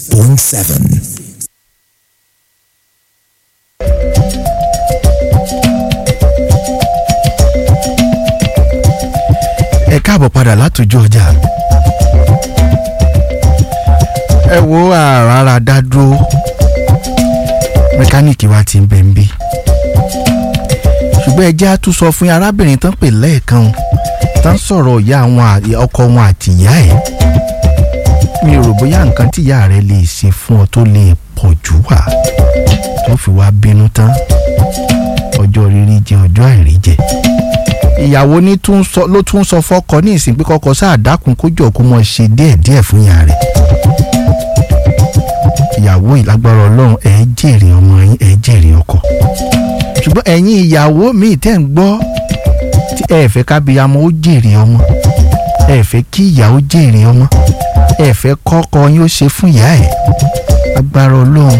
96.7. ẹ káàbọ̀ padà látòjú ọjà ẹ wo àràrà dá dúró mẹkáníìkì wa ti ń bẹ̀ ń bí ṣùgbọ́n ẹ jẹ́ á tún sọ fún yín arábìnrin tán pè lẹ́ẹ̀kan tán sọ̀rọ̀ ìyá àwọn à- ọkọ wọn àti ìyá ẹ̀ mi ò rò bóyá nǹkan tí ìyá rẹ lè ṣe fún ọ tó lè pọ̀ jù wá tó fi wá bínú tán ọjọ́ rírí jẹ ọjọ́ àìrí jẹ ìyàwó ní tún sọ ló tún sọ fọ́kọ ní ìsìn pé kọ́kọ́ sáà dákun kó jọ kó mọ ṣe díẹ̀díẹ̀ fún ìyá rẹ̀ ìyàwó ìlágbára Ọlọ́run ẹ jèrè ọmọ yín ẹ jèrè ọkọ ṣùgbọ́n ẹ̀yin ìyàwó míì tẹ́ ń gbọ́ tí ẹ fẹ́ kábíyamọ ó jèrè ọmọ ẹ fẹ́ kí ìyá ó jèrè ọmọ ẹ fẹ́ kọ́kọ yín ó ṣe fún ìyá ẹ̀ agbára Ọlọ́run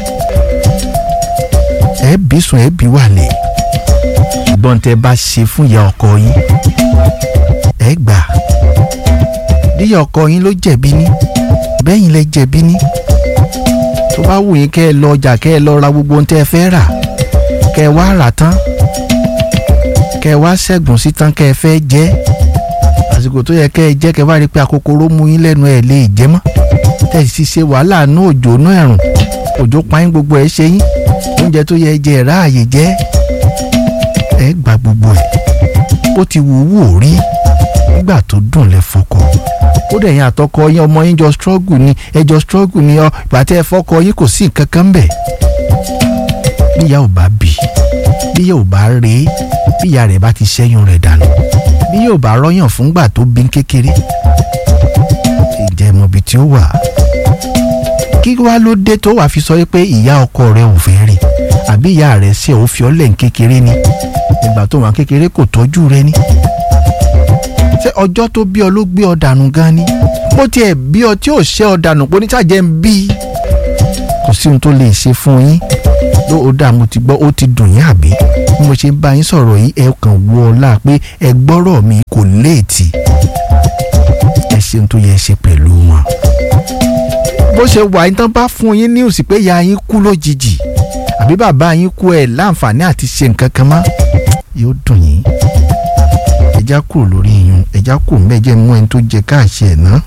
ẹ bí sùn ẹ bí wàlẹ̀ ṣùgbọ́n tẹ́ bá ṣe fún ìyá ọkọ yín ẹ gbà díyà ọkọ yín ló jẹ̀bi ní bẹ́yìn lẹ jẹ̀bi ní tó bá wù yín kẹ́ ẹ lọ ọjà kẹ́ ẹ lọ ra gbogbo ohun tẹ́ ẹ fẹ́ rà kẹ́ ẹ wá rà tán kẹ́ ẹ wá ṣẹ́gun sí tán kẹ́ ẹ fẹ́ jẹ àsìkò tó yẹ kẹ́ ẹ jẹ́ kẹ́ ẹ bá rí i pé àkókòrò mú yín lẹ́nu ẹ̀ lè jẹ́ mọ́ tẹ́ ẹ sì ṣe wàhálà nú òjò nú ẹ̀rùn òjò pa yín gbogbo ẹ̀ ṣe yín oúnjẹ tó yẹ jẹ ẹ̀ ráàyè jẹ́ ẹ gba gbogbo ẹ̀ ó ti wù ú wò rí nígbà tó dùn lẹ fọkọ ó dẹ̀ yín àtọkọ yín ọmọ yín jọ struggle ni ẹ jọ struggle ni ọ ìgbà tí ẹ fọkọ yín kò sí nǹkan kan bẹ̀ bíyà ò bá bì bíyà ò bá rèé bíyà rẹ̀ bá ti ṣẹ́yún rẹ̀ dànù bíyà ò bá rọ́yàn fúngbà tó bí kékeré ìjẹ́ mọ̀ bí tí ó wà kí wá ló dé tó wàá fi sọ pé ìyá ọkọ rẹ ò fẹ́ rí àbí ìyá rẹ ṣe ò fi ọ́lẹ̀ ń kékeré ni ìgbà tó wà kékeré kò tọ́jú rẹ ni ṣé ọjọ́ tó bí ọ ló gbé ọ dànù gan ni bó tiẹ̀ bí ọ tí ò ṣe ọ dànù pé oníṣàjẹ́ ń bí i kò sí ohun tó lè ṣe fún yín ló ó dà mo ti gbọ́ ó ti dùn yín àbí bí mo ṣe ń bá yín sọ̀rọ̀ yìí ẹ kàn wọ ọlá pé ẹ gbọ́rọ̀ mi kò léètì ẹ ṣe ohun tó yẹ ṣe pẹ̀lú wọn bó ṣe wà yín tán bá fún yín ní òsì pé ìyá yín kú lójijì àbí bàbá yín kú ẹ láǹfààní àti ṣe nǹkan kan mọ́ yóò dùn yín ẹja kúrò lórí yín ẹja kúrò mẹ́jẹ mú ẹni tó jẹ káàṣì ẹ̀ ná.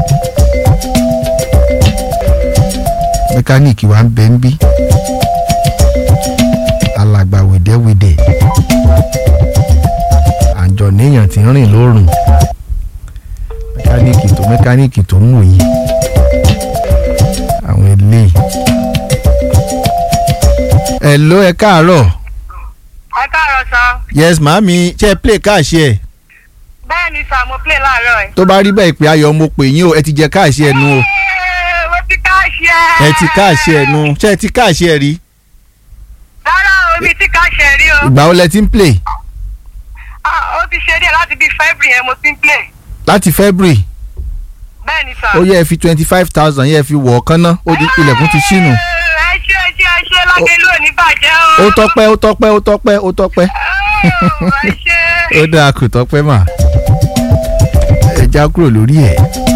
mẹkáníìkì wa ń bẹ ń bí alàgbà wèdèwèdè àjọ níyàn tí ń rìn lórùn mẹkáníìkì tó mẹkáníìkì tó ń wò yìí àwọn eléyìí. ẹ ló ẹ káàárọ̀ ẹ káàárọ̀ sá yes màámi ṣe é play káàṣì ẹ̀ bẹ́ẹ̀ ni sá mo play láàárọ̀ ẹ̀. tó bá rí bẹ́ẹ̀ pé ayọ̀ mo pè yín o ẹ ti jẹ káàṣì ẹ̀ nu o Ẹ́ẹ̀, mo ti káàṣì ẹ̀. ẹ ti káàṣì ẹ̀ nu ṣé ẹ ti káàṣì ẹ̀ rí rárá o mi ti káàṣì ẹ̀ rí o. ìgbà wo lẹ ti ń play Ah, ó ti ṣe díẹ̀ láti bíi February yẹn mo ti ń play. láti February bẹ́ẹ̀ ni sá. ó yẹ ẹ fi twenty five thousand yẹ ẹ fi wọ̀ ọ́ kánná ó di ilẹ̀kùn ti ṣínú Ẹ́ẹ̀, ẹ ṣe ẹ ṣe ẹ ṣe lágbèlú ò ní bàjẹ́ o. ó tọ́pẹ́ ó tọ́pẹ́ ó tọ́pẹ́ ó tọ́pẹ́ Ó, ẹ ṣe. ó dáa kò tọ́pẹ́ mà ẹ já kúrò lórí ẹ̀.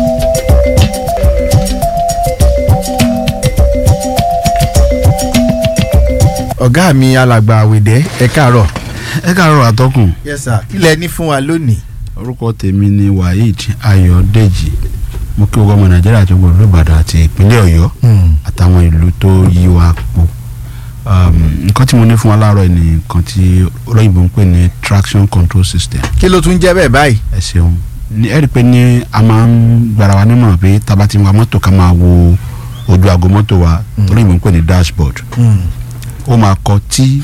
ọ̀gá mi alàgbà àwẹ̀dẹ́ ẹ káàárọ̀. ẹ káàárọ̀ àtọkùn yes sir kí lẹ ní fún wa lónìí. orúkọ tèmi ni waheed ayọ̀dèjì mo kí gbogbo ọmọ nàìjíríà tó gbọdọ̀ ìbàdàn àti ìpínlẹ̀ ọ̀yọ́ àtàwọn ìlú tó yí wa po Um, nǹkan tí mo ní fún wa láàárọ̀ ni nǹkan tí olóyìnbó ń pè ní traction control system kí ló tún jẹ́ bẹ́ẹ̀ báyìí. ẹ ṣeun ní ẹ rí i pé ní a máa ń gbára wa nímọ̀ràn pé tá a bá ti wa mọ́tò ká máa wo ojú aago mọ́tò wa olóyìnbó ń pè ní dashboard ó máa kọ tí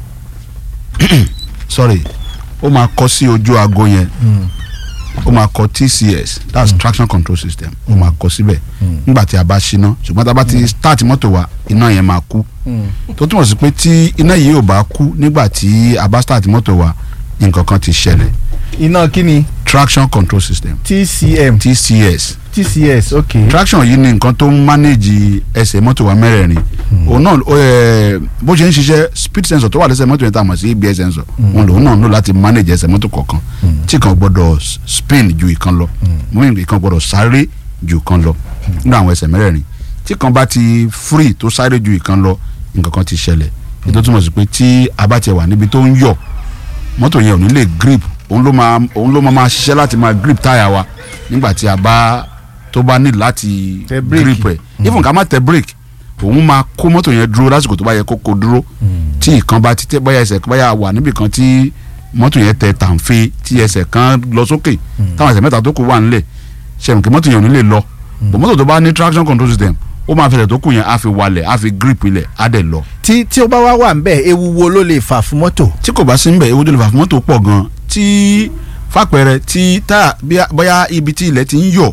sorry ó máa kọ sí ojú aago yẹn ó máa kọ tcs that's mm. traction control system ó máa kọ síbẹ̀ nígbà tí a bá ṣíná ṣùgbọ́n tá a bá ti start mọ́tò wa iná yẹn máa kú tó túmọ̀ sí pé tí iná yìí ò bá kú nígbà tí a bá start mọ́tò wa nǹkan kan ti ṣẹlẹ̀ iná kí ni traction control system tcm tcs tcs ok. traction yìí ni nǹkan tó ń manage ẹsẹ̀ mọ́tò wa mẹ́rẹ̀ẹ̀rin òun náà ó, eh, bó ṣe ń ṣiṣẹ́ speed sensor tó wà lẹ́sẹ̀ mọ́tò yẹn tá a mọ̀ sí abs sensor òun lòun náà ń lò láti manage ẹsẹ̀ mọ́tò kọ̀ọ̀kan tí kan gbọ́dọ̀ s- spin ju ìkan lọ mú ìkan gbọ́dọ̀ sáré ju ìkan lọ nínú àwọn ẹsẹ̀ mẹ́rẹ̀ẹ̀rin tí kan bá ti free tó sáré ju ìkan lọ nǹkan kan ti ṣẹlẹ̀ ètò túmọ̀ sí pé tí a bá tiẹ̀ wà níbi tó ń yọ̀ mọ́tò yẹn ò ní lè grip òun ló máa òun ló máa máa ṣiṣẹ́ láti máa grip táyà wa nígbà tí a bá tó bá ní láti Tẹ bírèkì. grip ẹ̀ even ká má tẹ brake òun máa kó mọ́tò yẹn dúró lásìkò tó bá yẹ kó kó dúró tí ìkan bá ti tẹ báyà ẹsẹ̀ báyà wà níbì kan tí mọ́tò yẹn tẹ tàǹfẹ́ tí ẹsẹ̀ kan lọ sókè táwọn ẹsẹ̀ mẹ́ta tó kù wà nílẹ̀ ṣẹ̀rùn kí mọ́tò yẹn ò ní lè lọ bọ̀ mọ́tò tó bá ní traction control system ó máa fẹsẹ̀ tó kù yẹn á fi walẹ̀ á fi grip ilẹ̀ á dẹ̀ lọ tí tí ó bá wá wà ń bẹ̀ ewu wo ló lè fà fún mọ́tò. tí kò bá sí ń bẹ̀ ewu tó lè fà fún mọ́tò pọ̀ gan tí fàpẹẹrẹ tí táyà bíyà- bóyá ibi tí ilẹ̀ ti ń yọ̀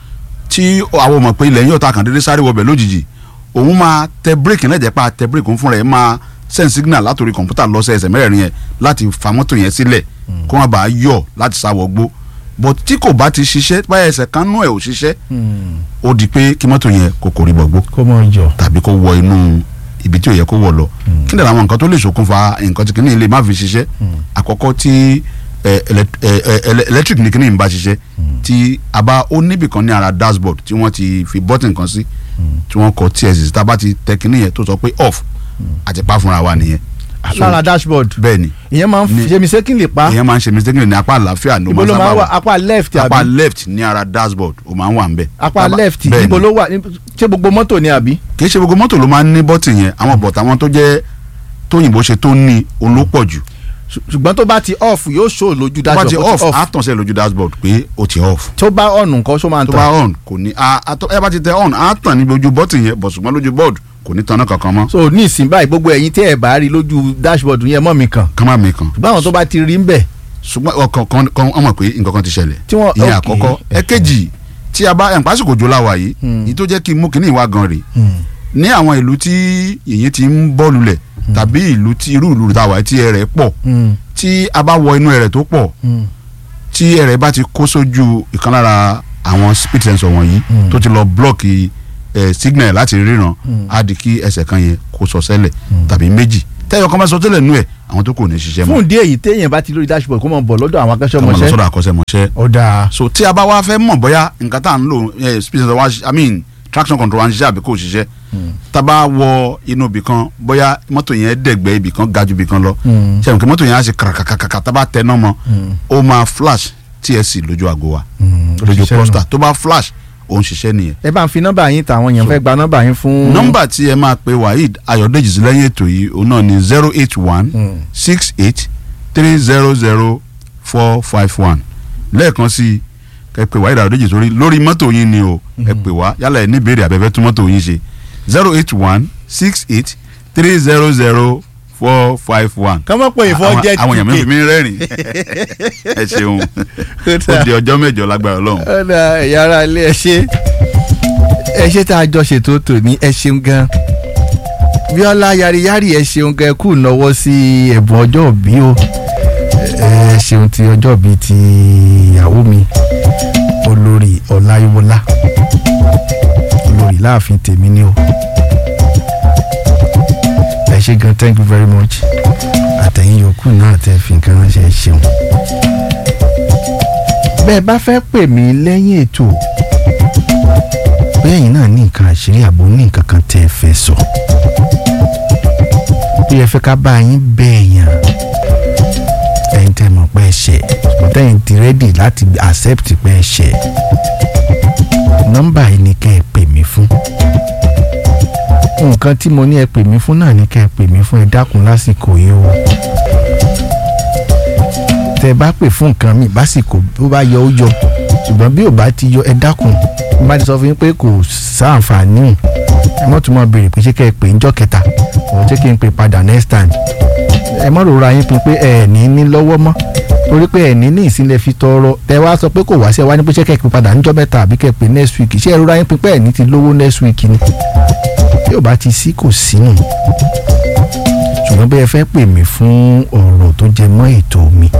tí àwọn mọ̀ pé ilẹ̀ ń yọ̀ ta kàn déédéé sáré wọbẹ̀ lójijì òun máa tẹ bírèkì náà jẹ́ pa tẹ bírèkì òun fúnra ẹ̀ máa send signal látòrí kọ̀ǹpútà lọ sí ẹsẹ̀ mẹ́rẹ̀ẹ̀rin yẹn láti fa mọ́tò yẹn sílẹ̀ kó wọn bá yọ̀ láti sáwọ́ gbó but tí kò bá ti ṣiṣẹ́ báyà ẹsẹ̀ kan nú ẹ̀ ò ṣiṣẹ́ ó di pé kí mọ́tò yẹn kò kò rí bọ̀gbó kó mọ̀ jọ. tàbí kó wọ inú ibi tí ò yẹ kó wọ lọ kí ni àwọn nǹkan tó lè ṣokùnfà nǹkan tí kìnìún lè má fi ṣiṣẹ́ àkọ́kọ́ tí ẹ, elec- ẹ, ẹ, ele- electric ní kìnìún bá ṣiṣẹ́ tí a bá ó níbì kan ní ara dashboard tí wọ́n ti fi button kan sí tí wọ́n kọ ts tá a bá ti tẹ kìnìún yẹn tó sọ pé off àti pa fúnra wa nìyẹn So, lára dashboard bẹ́ẹ̀ ni ìyẹn máa ń Ní- ṣe mistake lè pa ìyẹn máa ń ṣe mistake ní apá àlàáfíà ló ibo máa ló máa sábà wà wà apá left apá àbí left ní ara dashboard ó máa ń wà ń bẹ̀ apá Tábà- left bẹ́ẹ̀ ibo ni. ló wà ní- ṣé gbogbo mọ́tò ni àbí. kì í ṣe gbogbo mọ́tò ló máa ń ní bọ́tì yẹn àwọn bọ̀tà wọn tó jẹ́ tóyìnbó ṣe tó ní olópọ̀ jù Ṣù- ṣùgbọ́n tó bá ti off yóò show lójú tó bá dashboard ti ó off á tàn sí ẹ lójú dashboard pé ó ti off tó bá on nǹkan ṣó máa ń tó bá tàn on kò ní a a tó ẹ bá ti tẹ on á tàn níbi ojú bọ́tì yẹn bọ̀ ṣùgbọ́n lójú board kò ní tanná kankan mọ́ so ní ìsìn báyìí gbogbo ẹ̀yin tí ẹ̀ bá rí lójú dashboard yẹn mọ́ mi kàn kán má mi kàn ṣùgbọ́n àwọn tó bá ti rí ń bẹ̀ ṣùgbọ́n ọkàn kan kan ọmọ pé nǹkan kan ti ṣẹlẹ̀ Tí wọ́n- ìyẹn ok. àkọ́kọ́ ẹ̀kejì tí a bá ẹ̀ ń pásìkò jò láwa yìí Hmm. èyí tó jẹ́ kí n mú kínní ìwà gan rè ní àwọn ìlú tí yìnyín ti ń bọ́ lulẹ̀ tàbí ìlú tí irú ìlú tàwa tí ẹrẹ̀ pọ̀ tí a bá wọ inú ẹrẹ̀ tó pọ̀ tí ẹrẹ̀ bá ti kó sójú ìkan lára àwọn speed sensor wọ̀nyí Mm. tó ti lọ blọ́ọ̀kì ẹ̀ signal láti ríran á di kí ẹsẹ̀ kan yẹn kó sọ sẹ́lẹ̀ tàbí méjì tẹ́yọ̀ kan bá sọ tẹ́lẹ̀ nú ẹ̀ àwọn tó kù ní ṣiṣẹ́ mọ́ fún ìdí èyí téèyàn bá ti lórí dashboard kó mọ̀ bọ̀ lọ́dọ̀ àwọn kọ́mọ lọ akẹ́ṣọ́mọṣẹ́ sọ́dọ̀ àkọ́ṣẹ́mọṣẹ́ ó dáa so tí a bá wá fẹ́ mọ̀ bóyá nǹkan tá à ń lò ẹ̀ speed sensor wa ṣi- i mean traction control wa ń ṣiṣẹ́ àbí kò ṣiṣẹ́ tá a bá wọ inú ibì kan bóyá mọ́tò yẹn dẹ̀gbẹ́ ibì kan ga ju ibì kan lọ Mm. ṣe nǹkan mọ́tò yẹn á ṣe kàràkàkàkà tá a bá tẹ náà mọ́ ó máa flash tsc lójú àgọ́ wa lójú cluster tó bá flash ó ń ṣiṣẹ́ nìyẹn ẹ bá ń fi nọ́mbà yín tàwọn èèyàn So- fẹ́ gba nọ́mbà yín fún. nọ́mbà tí ẹ máa pe waheed ayọ̀dèjì sí lẹ́yìn ètò yìí òun náà ni zero eight one Mm. six eight three zero zero four five one lẹ́ẹ̀kan sí i kẹ́ pe waheed ayọ̀dèjì sórí lórí mọ́tò yín ni o ẹ pè wá yálà ẹ ní ìbéèrè àbẹ̀fẹ́ tún mọ́tò yín ṣe zero eight one six eight three zero zero four five one. kọ́mọ́ pé ìfọ́ jẹ́ àwọn èèyàn mi fi mí rẹ́rìn ẹ ṣeun ó di ọjọ́ mẹ́jọ lágbára ọlọ́run. ọ̀dà ẹ̀yà ara ilé ẹ ṣe ẹ ṣe tá a jọ ṣètò tòní ẹ ṣeun gan bíọ́lá yariyari ẹ ṣeun gan ẹ kú náwó sí ẹ̀bùn ọjọ́ òbí o ẹ ṣeun ti ọjọ́ òbí ti ìyàwó mi olórí ọláyíwọlá olórí láàfin tèmi ni o ẹ ṣe gan thank you very much àtẹ̀yìn yòókù náà tẹ́ fi nǹkan ránṣẹ́ ẹ ṣeun bẹ́ẹ̀ bá fẹ́ pè mí lẹ́yìn ètò bẹ́ẹ̀ yìí náà ní nǹkan àṣírí àbò ní nǹkan kan tẹ́ ẹ fẹ́ sọ bí ẹ fẹ́ ká bá yín bẹ́ẹ̀ yàn ẹ̀yin tẹ́ mọ̀ pé ẹ ṣẹ̀ ṣùgbọ́n tẹ́yìn ti rẹ́dì láti accept pé ẹ ṣẹ̀ nọ́mbà yìí ni kẹ́ ẹ pè mí fún nǹkan tí mo ní ẹ pè mí fún náà ni kẹ́ ẹ pè mí fún ẹ dákun lásìkò yìí o tẹ bá pè fún nǹkan mi básìkò bó bá yọ ó yọ ṣùgbọ́n bí ò bá ti yọ ẹ dákun mo bá ti sọ fún yín pé kò sáǹfààní ẹ mọ̀ tún mọ̀ béèrè pé ṣé kẹ́ ẹ pè ń jọ́ kẹta òun ṣé kí n pè padà next time ẹ mọ̀ rora yín pin pé ẹ ní ní lọ́wọ́ mọ́ torí pé ẹ ní ní ìsínlẹ̀ fi tọrọ tẹ wá sọ pé kò wá sí ẹ wá ní pé ṣé kẹ́ ẹ pè padà níjọ́ mẹ́ta àbí kẹ́ ẹ pè next week ṣé ẹ rora yín pin pé ẹ ní ti lówó next week ni bí ò bá ti sí kò sí nù ṣùgbọ́n bí ẹ fẹ́ pè mí fún ọ̀rọ̀ tó jẹ mọ́ ètò mi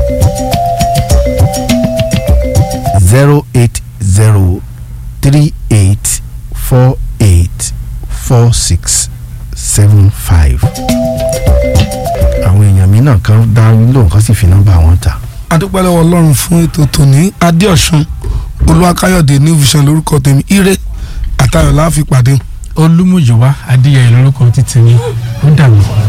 zero eight zero three eight four eight four six seven five àwọn èèyàn mi náà kan dá lóhùn kan sì fi nọ́mbà wọn ta. adúpẹ́ lọ́wọ́ ọlọ́run fún ètò tòní adéọ̀sùn olúwakáyọ̀dé new vision lórúkọ tèmi ire àtayọ̀ la fi pàdé. olúmúyíwá adéyẹyẹ lórúkọ títí mi ó dàgbà.